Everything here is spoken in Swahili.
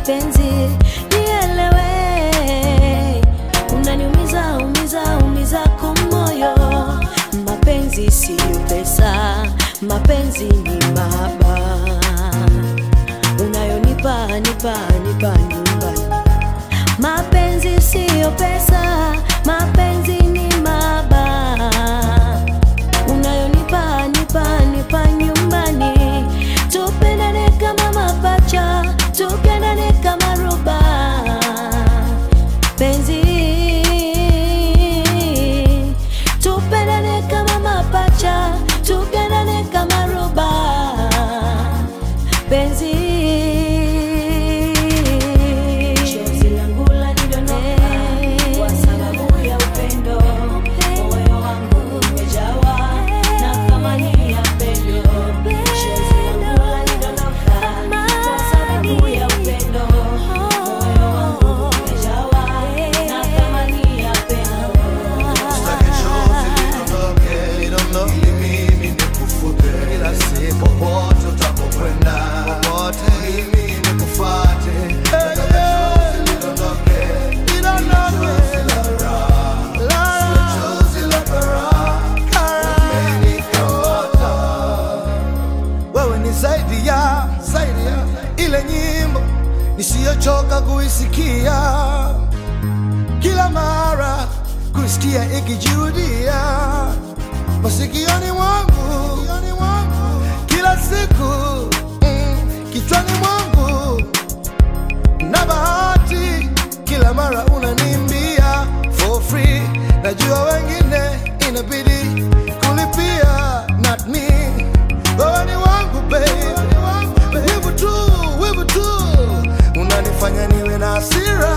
penzi nielewe unaniumiza umiza umiza kumoyo mapenzi siyo pesa mapenzi ni mahaba unayonipa nipa nipa nyumbani mapenzi siyo pesa mapenzi ni mahaba unayonipa nipa nipa nyumbani tupendane kama mapacha tupendane kama ruba penzi tupendane kama mapacha tupendane kama ruba penzi chozi langu lanidondoka kwa sababu ya upendo moyo wangu umejawa na thamani ya pendo chozi langu lanidondoka kwa sababu ya upendo moyo wangu umejawa na thamani ya pendo Usitake chozi lidondoke, lidondoke, mimi nikufute kila siku, popote utapokwenda, popote mimi nikufuate. Usitake chozi lidondoke, chozi la raha, sio chozi la karaha, umenikamata. Wewe ni zaidi ya zaidi ya ile nyimbo nisiyochoka kuisikia kila mara kusikia ikijirudia masikioni mwangu kila siku mm, kichwani mwangu na bahati kila mara unanimbia for free najua wengine inabidi kulipia not me wewe ni wangu babe wivu tu wivu tu unanifanya niwe na hasira